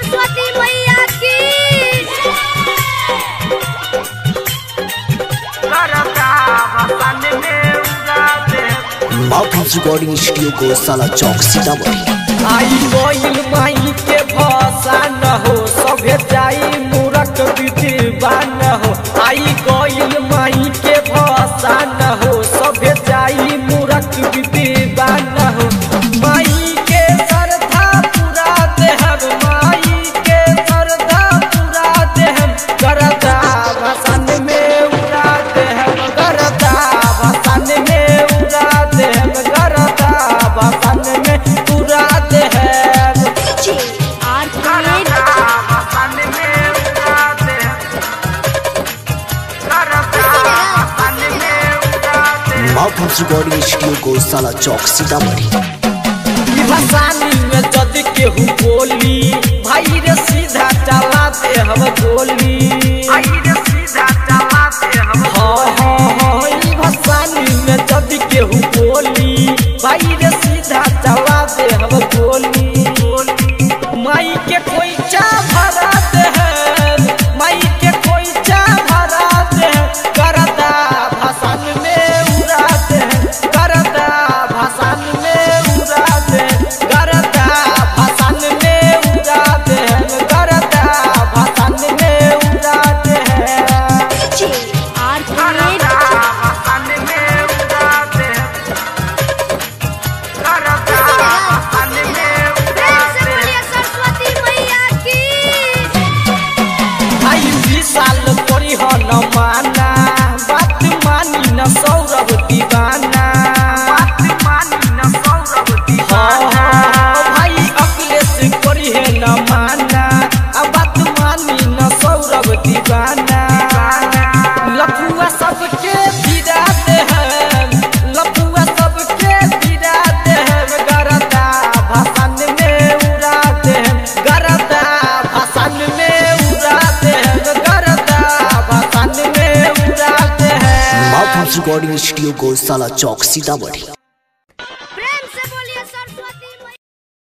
सरस्वती मैया की mouth recording studio को साला चौक सीतामढ़ी आई गइल माई के भसा न हो सभे जाई मूरख विद्वान हो आई गइल माई के भसा न हो सभे जाई मूरख विद्वान हो माई के श्रद्धा पूरा देहर माई के श्रद्धा पूरा देहर करदा भसन में उड़ा देहर करदा भसन में उड़ा देहर करदा भसन में उड़ा देहर आर प्लेट माउथ रिकॉर्डिंग स्टूडियो को साला चौक सीतामढ़ी भसानी में जद केहू बोली भाई रे सीधा चला दे हम गोली हाँ हाँ हाँ ई भसानी में जद केहू बोली भाई रे सीधा चला दे हम गोली माई के कोई चा भरा दे है माई के कोई चा भरा दे है करदा भसन में उड़ा दे है करदा भसन में उड़ा दे करदा भसन में उड़ा दे है करदा भसन में उड़ा दे है आर प्लेट प्रेम से बोलिए सरस्वती मैया की आई विशाल तोरी हो न माना बात मानी न सौरभ दीवाना हाँ, हाँ, भाई अखिलेश करी है न माना आ बात मानी न सौरभ दीवाना लफुआ सबके भिड़ा दे है लफुआ सबके भिड़ा दे है गरदा भाषण में उड़ा दे है गरदा भाषण में उड़ा दे है गरदा भाषण में उड़ा दे है माउथ रिकॉर्डिंग स्टूडियो को साला चौक सीतामढ़ी